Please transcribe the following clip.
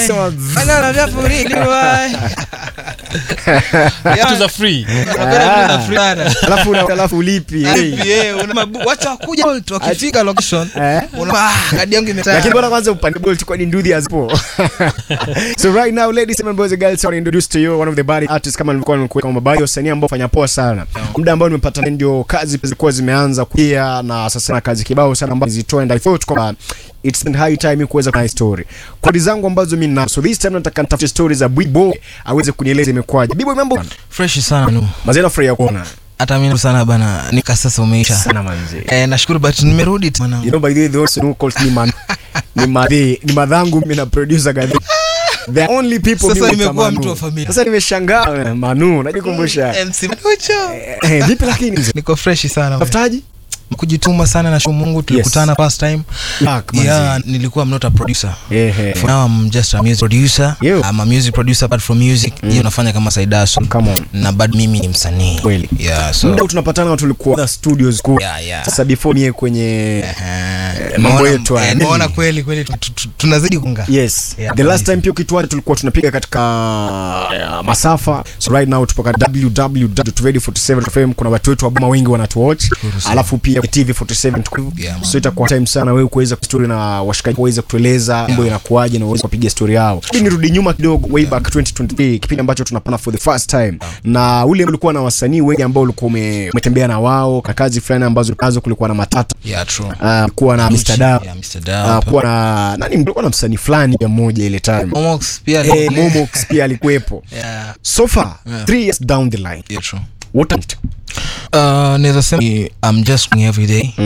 Sema Bana vyafuriliwa. Vitu za free. Unapenda vitu za free bana. alafu una- alafu ulipi hey. Yeah, una mabu- wacha kuja Bolt, wakifika location Eh? una ah, kadi yangu lakini imetaya bora kwanza upande bolt kwani ndudhi hazipo so right now ladies and boys and girls I want to introduce to you one of the body artists kama nilikuwa nimekuweka kama baadhi ya wasanii ambao fanya poa sana muda ambao nimepata ndio kazi zilikuwa zimeanza kuia na sasa na kazi kibao sana ambazo zitoa and I thought kwamba it's in high time kuweza kuna story kodi zangu ambazo mimi ninazo so this time nataka nitafute stories za Bibo aweze kunieleza imekwaje Bibo mambo fresh sana nu mazena furahi kuona hata mimi sana bana nika sasa umeisha sana manzi eh nashukuru but nimerudi tena You know, by the way, those who calls me man, ni madhi, ni madhangu mimi na producer gadhi. The only people Sasa mimi huita nimekuwa Manu. mtu wa familia. Sasa nimeshangaa eh, Manu, najikumbusha. MC Manucho Eh, vipi lakini mzee? niko fresh sana bana. Tafutaji? kujituma sana na shukuru Mungu tulikutana first time Back, manzi. yeah nilikuwa I'm not a producer Ehe. For now I'm just a music producer. You. I'm a music producer apart from music. Hiyo nafanya kama side hustle. Come on. Na bado mimi ni msanii. Kweli. Yeah, so Muda tunapatana tulikuwa other studios ku. Yeah, yeah. Sasa before mie kwenye eh, mambo nimeona- yetu haya. eh, nimeona kweli kweli tu- tu- tu- tunazidi kunga. Yes. Yeah, the last kabisa. time pia ukituacha tulikuwa tunapiga katika uh, masafa. So right now tupo katika www.radio47fm kuna watu wetu wa Boma wengi wanatuwatch. Alafu pia TV47 tuko. Yeah, man. So itakuwa time sana wewe kuweza story na washikaji waweze kutueleza mambo inakuaje na uweze kupiga story yao. Hii nirudi nyuma kidogo way back 2023 kipindi ambacho tunapana for the first time. Na ule ulikuwa na wasanii wengi ambao ulikuwa ume- umetembea na wao kwa kazi fulani ambazo nazo kulikuwa na matata. Yeah, true. Uh, kuwa na Mr. Dao. Yeah, Mr. Uh, Dao. kuwa na nani mlikuwa na msanii fulani ya mmoja ile time. Momox pia Eh, ni- Momox pia alikuwepo. Yeah, So far, Yeah. three years down the line. yeah, true. What happened? Uh, naweza sema I'm just every day